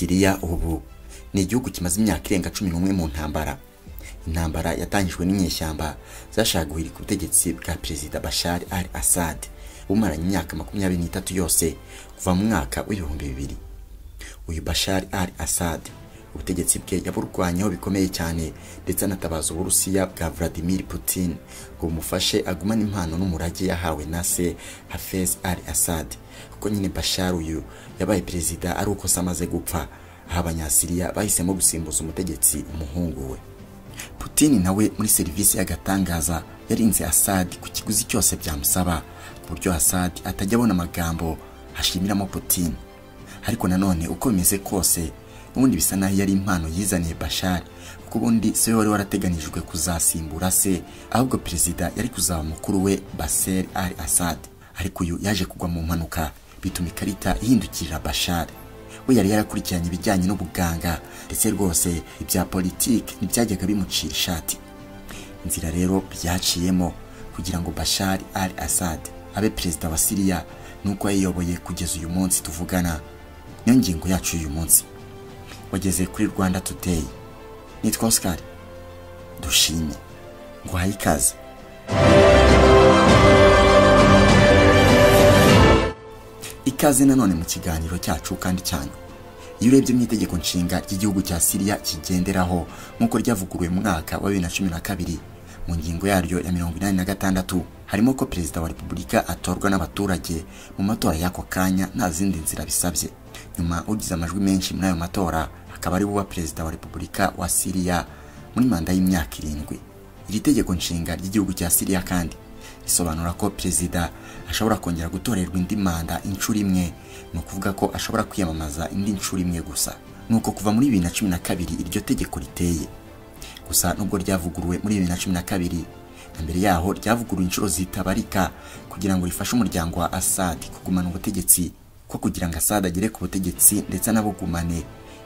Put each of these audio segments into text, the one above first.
Libya ubu ni igihugu kimaze imyaka irenga cumi n'umwe mu ntambara intambara yatangijwe n'inyeshyamba zashaka guhirika ubutegetsi bwa perezida Bashar al Assad bumaranye imyaka makumyabiri n'itatu yose kuva mu mwaka w'ibihumbi bibiri uyu Bashar al Assad ubutegetsi bwe yaburwanyeho bikomeye cyane ndetse anatabaza uburusiya bwa Vladimir Putin ngo bumufashe agumane impano n'umurage yahawe na se Hafez al Assad kuko nyine Bashar uyu yabaye perezida ari uko se amaze gupfa aho abanyasiriya bahisemo gusimbuza umutegetsi umuhungu we Putin nawe muri serivisi y'agatangaza yarinze Assad ku kiguzi cyose byamusaba ku buryo Assad atajya abona amagambo ashimiramo Putin ariko nanone uko bimeze kose ubundi bisa naho yari impano yizaniye Bashar kuko ubundi se wari warateganijwe kuzasimbura se ahubwo perezida yari kuzaba mukuru we Bashar al Assad ariko uyu yaje kugwa mu mpanuka bituma ikarita ihindukirira Bashar we yari yarakurikiranye ibijyanye n'ubuganga ndetse rwose ibya politiki ntibyajyaga bimucira ishati inzira rero byaciyemo kugira ngo Bashar al Assad abe perezida wa Siriya nuko yayiyoboye kugeza uyu munsi tuvugana niyo ngingo yacu y'uyu munsi wageze kuri rwanda today nitwa oscar dushimye nguhaye ikaze ikaze nanone mu kiganiro cyacu kandi cyane iyo urebye mu itegeko nshinga ry'igihugu cya siriya kigenderaho nk'uko ryavuguruwe mu mwaka wa bibiri na cumi na kabiri mu ngingo yaryo ya mirongo inani na gatandatu harimo ko perezida wa repubulika atorwa n'abaturage mu matora y'ako kanya nta zindi nzira bisabye nyuma ugize amajwi menshi muri ayo matora akaba ari uwa perezida wa repubulika wa siriya muri manda y'imyaka irindwi iri tegeko nshinga ry'igihugu cya siriya kandi risobanura ko perezida ashobora kongera gutorerwa indi manda inshuro imwe ni ukuvuga ko ashobora kwiyamamaza indi nshuro imwe gusa ni uko kuva muri bibiri na cumi na kabiri iryo tegeko riteye gusa nubwo ryavuguruwe muri bibiri na cumi na kabiri na mbere yaho ryavuguruwe inshuro zitabarika kugira ngo rifashe umuryango wa Assad kugumana ubutegetsi ko kugira ngo Assad agere ku butegetsi ndetse anabugumane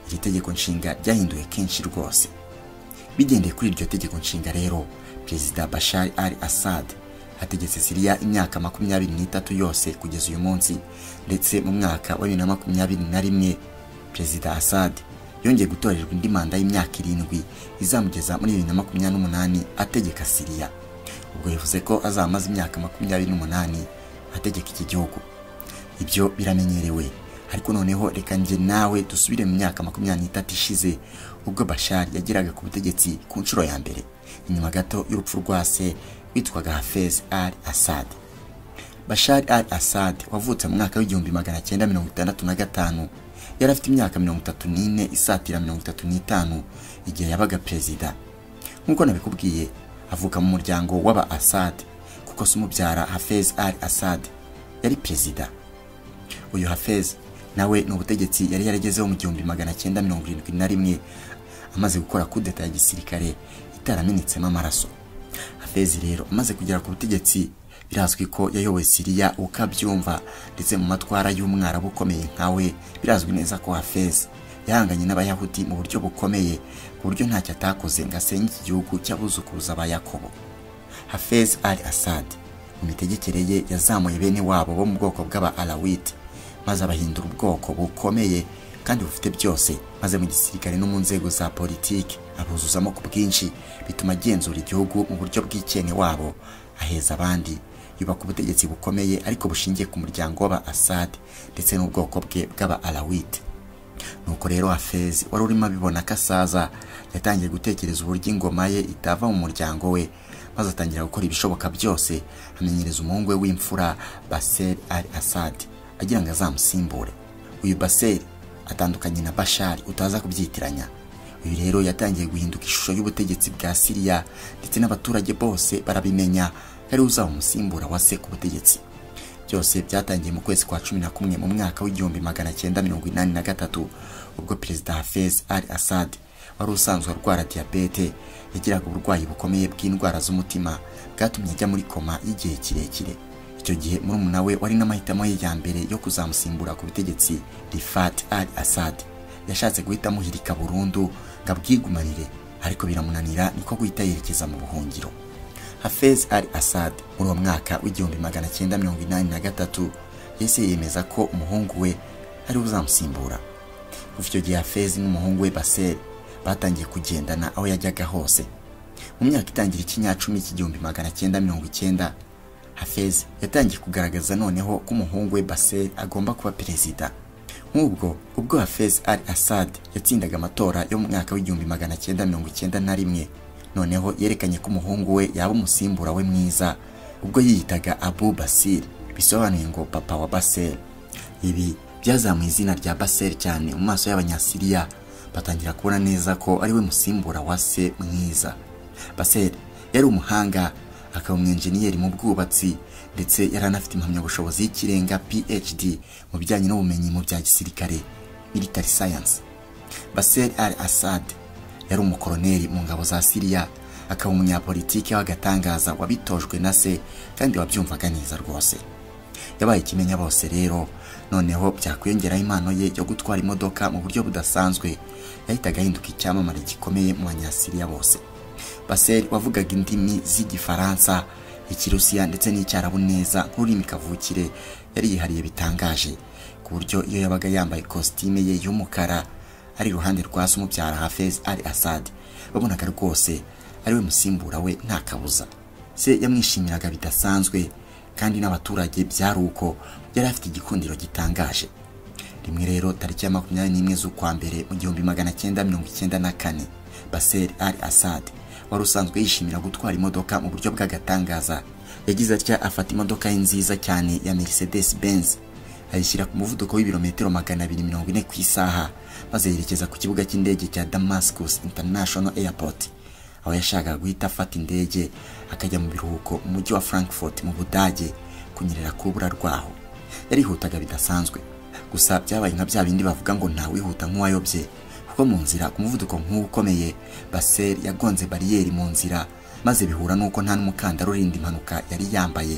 iri tegeko nshinga ryahinduwe kenshi rwose bigendeye kuri iryo tegeko nshinga rero perezida Bashar al Assad hategetse Siriya imyaka makumyabiri n'itatu yose kugeza uyu munsi ndetse mu mwaka wa bibiri na makumyabiri na rimwe perezida Assad yongeye gutorerwa indi manda y'imyaka irindwi izamugeza muri bibiri na makumyabiri n'umunani ategeka Siriya ubwo bivuze ko azamaze imyaka makumyabiri n'umunani ategeka iki gihugu ibyo biramenyerewe ariko noneho reka njye nawe dusubire mu myaka makumyabiri n'itatu ishize ubwo Bashar yageraga ku butegetsi ku nshuro ya mbere inyuma gato y'urupfu rwa se witwaga Hafez al Assad Bashar al Assad wavutse mu mwaka w'igihumbi magana cyenda mirongo itandatu na gatanu yari afite imyaka mirongo itatu n'ine isatira mirongo itatu n'itanu igihe yabaga perezida nk'uko nabikubwiye avuka mu muryango w'aba Assad kuko se umubyara Hafez al Assad yari perezida uyu Hafez nawe ni ubutegetsi yari yaragezeho mu gihumbi magana cyenda mirongo irindwi na rimwe amaze gukora kudeta ya gisirikare itaramenetsemo amaraso Hafez rero amaze kugera ku butegetsi birazwi ko yayoboye Siriya uko abyumva ndetse mu matwara y'umwarabu ukomeye nkawe birazwi neza ko Hafez yahanganye n'abayahudi mu buryo bukomeye ku buryo ntacyo atakoze ngo asenye iki gihugu cy'abuzukuruza ba Yakobo Hafez al Assad mu mitegekere ye yazamuye bene wabo bo mu bwoko bw'aba Alawite maze abahindura ubwoko bukomeye kandi bufite byose maze mu gisirikare no mu nzego za politiki abuzuzamo ku bwinshi bituma agenzura igihugu mu buryo bw'ikene wabo aheza abandi yubaka ubutegetsi bukomeye ariko bushingiye ku muryango w'aba Assad ndetse n'ubwoko bwe bw'aba Alawite nuko rero Hafez wari urimo abibona ko asaza yatangiye gutekereza uburyo ingoma ye itava mu muryango we maze atangira gukora ibishoboka byose amenyereza umuhungu we w'imfura Baser al Assad agira ngo azamusimbure uyu Baser atandukanye na Bashar utaza kubyitiranya uyu rero yatangiye guhinduka ishusho y'ubutegetsi bwa Siriya ndetse n'abaturage bose barabimenya ari uzaba umusimbura wa se ku butegetsi byose byatangiye mu kwezi kwa cumi na kumwe mu mwaka w'igihumbi magana cyenda mirongo inani na gatatu ubwo perezida Hafez al Assad wari usanzwe arwara diyabete yagiraga uburwayi bukomeye bw'indwara z'umutima bwatumye ajya muri koma y'igihe kirekire icyo gihe murumuna we wari n'amahitamo ye ya mbere yo kuzamusimbura ku butegetsi Rifat al Assad yashatse guhita amuhirika burundu ngo abwigumanire ariko biramunanira niko guhita yerekeza mu buhungiro Hafez al Assad muri uwo mwaka w'igihumbi magana cyenda mirongo inani na gatatu yahise yemeza ko umuhungu we ari uzamusimbura kuva icyo gihe hafezi n'umuhungu we baseri batangiye kugendana aho yajyaga hose mu myaka itangira ikinyacumi cy'igihumbi magana cyenda mirongo icyenda hafezi yatangiye kugaragaza noneho ko umuhungu we baseri agomba kuba perezida nk'ubwo ubwo hafezi al assad yatsindaga amatora yo mu mwaka w'igihumbi magana cyenda mirongo icyenda na rimwe noneho yerekanye ko umuhungu we yaba umusimbura we mwiza ubwo yiyitaga abu basir bisobanuye ngo papa wa baseri ibi byazamuye izina rya baseri cyane mu maso y'abanyasiriya batangira kubona neza ko ari we musimbura wa se mwiza baseri yari umuhanga akaba umwenjeniyeri mu bwubatsi ndetse yari anafite impamyabushobozi y'ikirenga phd mu bijyanye n'ubumenyi mu bya gisirikare military science baseri al assad yari umukoroneri mu ngabo za siriya akaba umunyapolitiki w'agatangaza wabitojwe na se kandi wabyumvaga neza rwose yabaye ikimenya bose rero noneho byakwiyongeraho impano ye yo gutwara imodoka mu buryo budasanzwe yahitaga ahinduka icyamamare gikomeye mu banyasiriya bose baseri wavugaga indimi z'igifaransa ikirusiya ndetse n'icyarabu neza nk'ururimi kavukire yari yihariye bitangaje ku buryo iyo yabaga yambaye kositime ye y'umukara ari iruhande rwa se umubyara hafez al assad babonaga rwose ari we musimbura we nta kabuza se yamwishimiraga bidasanzwe kandi n'abaturage byari uko yari afite igikundiro gitangaje rimwe rero tariki ya makumyabiri n'imwe z'ukwa mbere mu gihumbi magana cyenda mirongo icyenda na kane baseri al assad wari usanzwe yishimira gutwara imodoka mu buryo bw'agatangaza yagize atya afata imodoka ye nziza cyane ya mercedes benz ayishyira ku muvuduko w'ibirometero magana abiri mirongo ine ku isaha maze yerekeza ku kibuga cy'indege cya damascus international airport aho yashakaga guhita afata indege akajya mu biruhuko mu mujyi wa Frankfurt mu budage kunyerera kubura rwaho yarihutaga bidasanzwe gusa byabaye nka bya bindi bavuga ngo ntawihuta nk'uwayobye kuko mu nzira ku muvuduko nk'uwo ukomeye baseri yagonze bariyeri mu nzira maze bihura n'uko nta n'umukandara urinda impanuka yari yambaye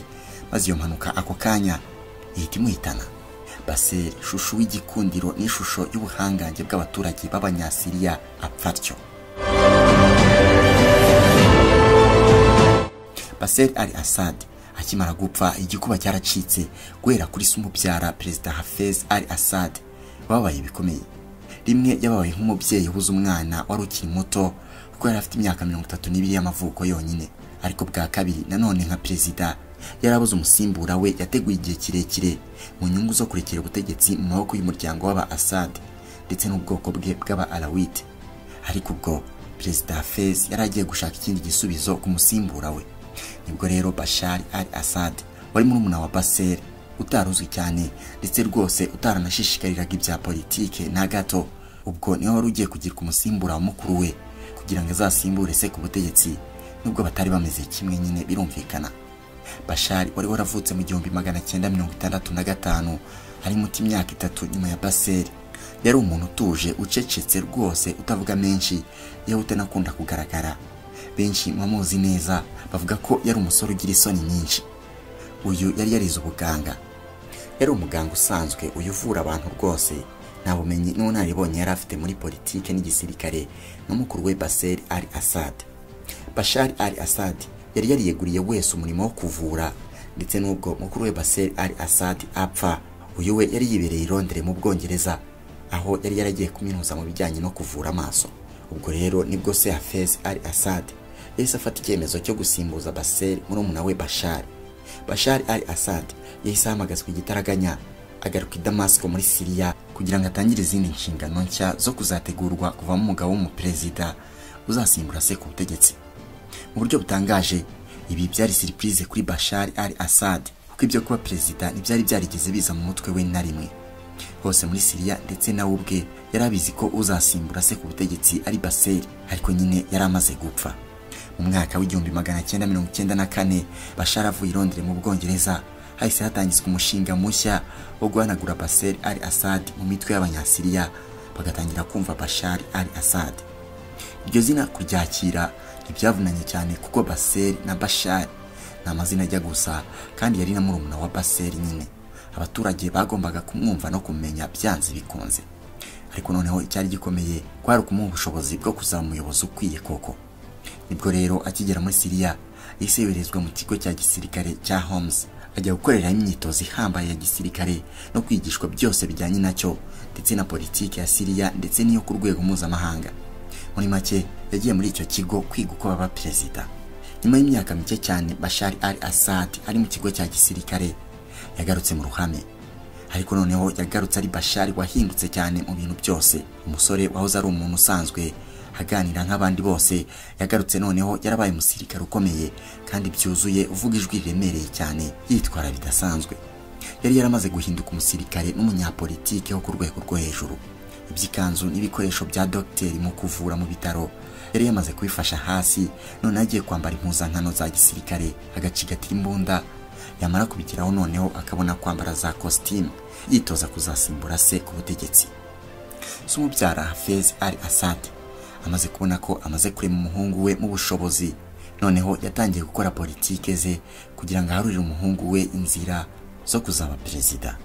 maze iyo mpanuka ako kanya ihita imuhitana baseri ishusho w'igikundiro n'ishusho y'ubuhangange bw'abaturage b'abanyasiriya apfa atyo baseri al assad akimara gupfa igikuba cyaracitse guhera kuri se umubyara perezida hafez al assad babaye bikomeye rimwe yababaye nk'umubyeyi ubuze umwana wari ukiri muto kuko yari afite imyaka mirongo itatu n'ibiri y'amavuko yonyine ariko bwa kabiri nanone nka perezida yari abuze umusimbura we yateguye igihe kirekire mu nyungu zo kurekera ubutegetsi mu maboko y'umuryango w'aba assad ndetse n'ubwoko bwe bw'aba arawite ariko ubwo perezida hafez yari agiye gushaka ikindi gisubizo ku musimbura we nibwo rero bashari al assad wari murumuna wa baseri utaruzwi cyane ndetse rwose utaranashishikariraga ibya politike na gato ubwo niwe wari ugiye kugirwa umusimbura wa mukuru we kugira ngo azasimbure se ku butegetsi nubwo batari bameze kimwe nyine birumvikana bashari wari waravutse mu gihumbi magana cyenda mirongo itandatu na gatanu hari muti imyaka itatu nyuma ya baseri yari umuntu utuje ucecetse rwose utavuga menshi yewe utanakunda kugaragara benshi muzi neza bavuga ko yari umusore ugira isoni nyinshi uyu yari yarize ubuganga yari umuganga usanzwe uyu uvura abantu rwose nta bumenyi n'ubunararibonye yari afite muri politike n'igisirikare n'umukuru we baseri ari assad bashari ari assad yari yariyeguriye wese umurimo wo kuvura ndetse n'ubwo mukuru we baseri ari assad apfa uyu we yari yibereye i Londres mu bwongereza aho yari yaragiye kuminuza mu bijyanye no kuvura amaso ubwo rero nibwo se hafez ari assad yahise afata icyemezo cyo gusimbuza baseri murumuna we bashari bashari ari assad yahise ahamagazwa igitaraganya agaruka i damasiko muri siriya kugira ngo atangire izindi nshingano nshya zo kuzategurwa kuvamo umugabo w'umuperezida uzasimbura se ku butegetsi mu buryo butangaje ibi byari siripurize kuri bashari ari assad kuko ibyo kuba perezida ntibyari byarigeze biza mu mutwe we na rimwe hose muri siriya ndetse nawe ubwe yari abizi ko uzasimbura se ku butegetsi ari baseri ariko nyine yari amaze gupfa mu mwaka w'igihumbi magana cyenda mirongo icyenda na kane bashar avuye i Londres mu bwongereza hahise hatangizwa umushinga mushya wo guhanagura basel al assad mu mitwe y'abanyasiriya bagatangira kumva bashar al assad iryo zina kuryakira ntibyavunanye cyane kuko basel na bashar ni amazina ajya gusa kandi yari na murumuna wa basel nyine abaturage bagombaga kumwumva no kumenya byanze bikunze ariko noneho icyari gikomeye kwari ukumuha ubushobozi bwo kuzaba umuyobozi ukwiye koko nibwo rero akigera muri siriya yahise yoherezwa mu kigo cya gisirikare cya homes ajya gukoreraho imyitozo ihambaye ya gisirikare no kwigishwa byose bijyanye nacyo ndetse na politiki ya siriya ndetse n'iyo ku rwego mpuzamahanga muri make yagiye muri icyo kigo kwiga uko baba perezida nyuma y'imyaka mike cyane bashari ari asad ari mu kigo cya gisirikare yagarutse mu ruhame ariko noneho yagarutse ari bashari wahindutse cyane mu bintu byose umusore wahoze ari umuntu usanzwe aganira nk'abandi bose yagarutse noneho yarabaye umusirikare ukomeye kandi byuzuye uvuga ijwi riremereye cyane yitwara bidasanzwe yari yaramaze guhinduka umusirikare n'umunyapolitike wo ku rwego rwo hejuru iby'ikanzu n'ibikoresho bya dogiteri mu kuvura mu bitaro yari yamaze kubifasha hasi noneho agiye kwambara impuzankano za gisirikare agacigata imbunda yamara kubigeraho noneho akabona kwambara za kositimu yitoza kuzasimbura se ku butegetsi si umubyara hafez ari asante amaze kubona ko amaze kurema umuhungu we mu bushobozi noneho yatangiye gukora politike ze kugira ngo aharurire umuhungu we inzira zo kuzaba perezida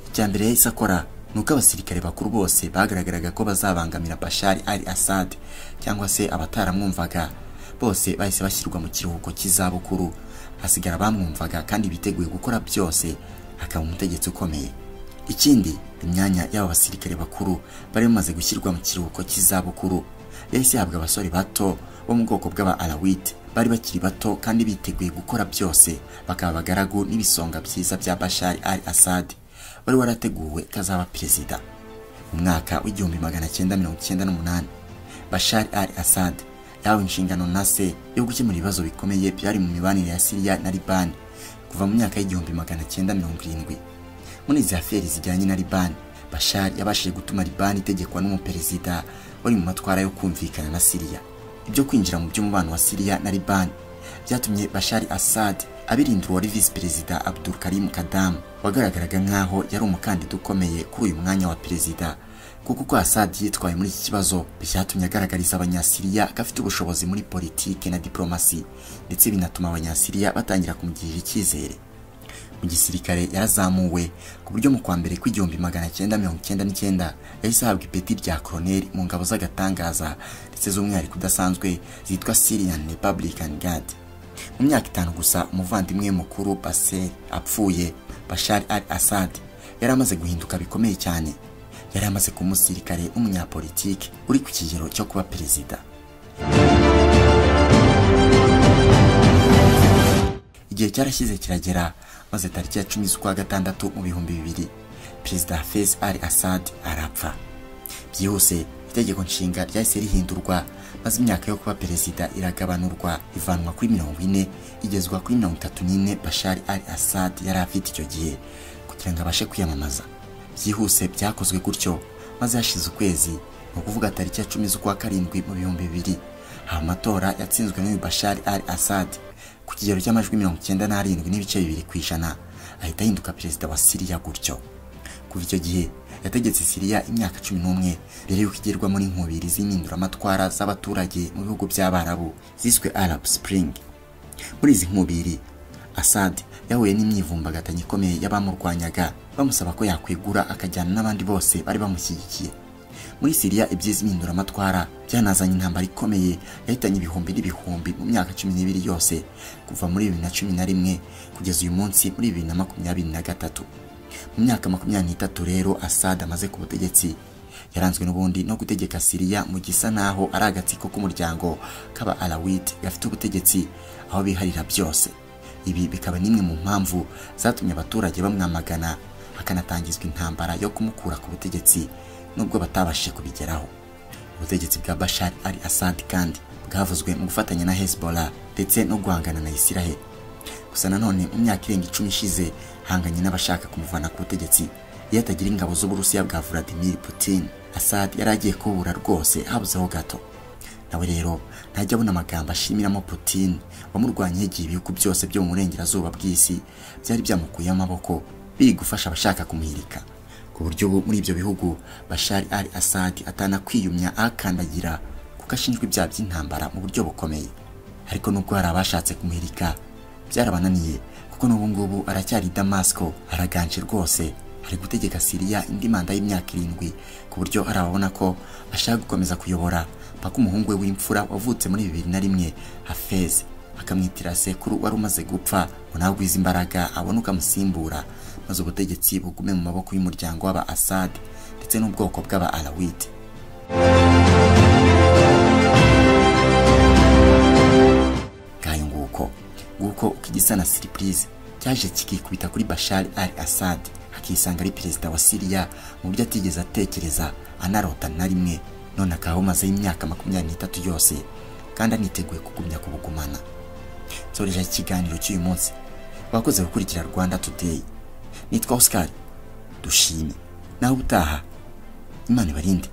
icya mbere yahise akora ni uko abasirikare bakuru bose bagaragaraga ko bazabangamira bashari ari asad cyangwa se abataramwumvaga bose bahise bashyirwa mu kiruhuko cy'izabukuru hasigara abamwumvaga kandi biteguye gukora byose akaba umutegetsi ukomeye ikindi imyanya y'aba basirikare bakuru bari bamaze gushyirwa mu kiruhuko cy'izabukuru yahise ihabwa abasore bato bo mu bwoko bw'aba arawite bari bakiri bato kandi biteguye gukora byose bakaba abagaragu n'ibisonga byiza bya bashari ari asad wari warateguwe ko azaba perezida mu mwaka w'igihumbi magana cyenda mirongo icyenda n'umunani bashari ari asad yahawe inshingano na se yo gukemura ibibazo bikomeye byari mu mibanire ya siriya na libani kuva mu myaka y'igihumbi magana cyenda mirongo irindwi muri izi aferi zijyanye na libani bashari yabashije gutuma libani itegekwa n'umuperezida wari mu matwara yo kumvikana na siriya ibyo kwinjira mu by'umubano wa siriya na libani byatumye bashari asad abirindura uwari visi perezida abdul karim kadamu wagaragaraga nk'aho yari umukandida ukomeye kuri uyu mwanya wa perezida kuko uko asad yitwaye muri iki kibazo byatumye agaragariza abanyasiriya ko afite ubushobozi muri politiki na diporomasi ndetse binatuma abanyasiriya batangira kumugirira icyizere mu gisirikare yarazamuwe ku buryo mu kwa mbere kw'igihumbi magana cyenda mirongo icyenda n'icyenda yahise ahabwa ipeti rya koroneri mu ngabo z'agatangaza ndetse z'umwihariko udasanzwe zitwa Syrian Republican Guard mu myaka itanu gusa umuvandimwe mukuru Basel apfuye Bashar al-Assad yari amaze guhinduka bikomeye cyane yari amaze kuba umusirikare w'umunyapolitiki uri ku kigero cyo kuba perezida igihe cyarashyize kiragera maze tariki ya cumi z'ukwa gatandatu mu bihumbi bibiri perezida hafez al asad arapfa byihuse itegeko nshinga ryahise rihindurwa maze imyaka yo kuba perezida iragabanurwa ivanwa kuri mirongo ine igezwa kuri mirongo itatu n'ine bashari al asad yari afite icyo gihe kugira ngo abashe kwiyamamaza byihuse byakozwe gutyo maze hashize ukwezi ni ukuvuga tariki ya cumi z'ukwa karindwi mu bihumbi bibiri haba amatora yatsinzwe n'uyu bashari al asad ku kigero cy'amajwi mirongo icyenda n'arindwi n'ibice bibiri ku ijana ahita ahinduka perezida wa siriya gutyo kuva icyo gihe yategetse siriya imyaka cumi n'umwe mbere y'uko igerwamo n'inkubiri z'impinduramatwara z'abaturage mu bihugu by'abarabu ziswe arab spring muri izi nkubiri asad yahuye n'imyivumbagatanya ikomeye y'abamurwanyaga bamusaba ko yakwegura akajyana n'abandi bose bari bamushyigikiye muri siriya ibyiza impinduramatwara byanazanye intambara ikomeye yahitanye ibihumbi n'ibihumbi mu myaka cumi n'ibiri yose kuva muri bibiri na cumi na rimwe kugeza uyu munsi muri bibiri na makumyabiri na gatatu mu myaka makumyabiri n'itatu rero asad amaze ku butegetsi yaranzwe n'ubundi no gutegeka siriya mu gisa naho ari agatsiko k'umuryango k'aba arawiti gafite ubutegetsi aho biharira byose ibi bikaba n'imwe mu mpamvu zatumye abaturage bamwamagana hakanatangizwa intambara yo kumukura ku butegetsi nubwo batabashije kubigeraho ubutegetsi bwa bashar ari asad kandi bwavuzwe mu gufatanya na hezbollah ndetse no guhangana na israel gusa nanone mu myaka irenga icumi ishize hanganye n'abashaka kumuvana ku butegetsi iyo atagira ingabo z'uburusiya bwa vladimir putin asad yari agiye kubura rwose habuzeho gato nawe rero ntajya abona amagambo ashimiramo putin wamurwanye igihe ibihugu byose byo mu burengerazuba bw'isi byari byamukuyeho amaboko biri gufasha abashaka kumuhirika ku buryo ubu muri ibyo bihugu bashari ari asad atanakwiyumya akandagira kuko ashinjwa ibyaha by'intambara mu buryo bukomeye ariko nubwo hari abashatse kumuhirika byarabananiye kuko n'ubu ngubu aracyari damasiko araganje rwose ari gutegeka siriya indi manda y'imyaka irindwi ku buryo hari ababona ko ashaka gukomeza kuyobora mpaka umuhungu we w'imfura wavutse muri bibiri na rimwe hafez akamwitira sekuru wari umaze gupfa ngo nagwize imbaraga abone uko amusimbura maze ubutegetsi bugume mu maboko y'umuryango w'aba Assad ndetse n'ubwoko bw'aba Alawite ngayo nguko nguko uko igisa na siripurize cyaje kikikubita kuri Bashar al Assad akisanga ari perezida wa Siriya mu buryo atigeze atekereza anarota na rimwe none akaba amazeho imyaka makumyabiri n'itatu yose kandi aniteguye kugumya kubugumana nsoreje ikiganiro cy'uyu munsi wakoze gukurikira rwanda today nitwa oscar dushime nawe utaha imana ibarinde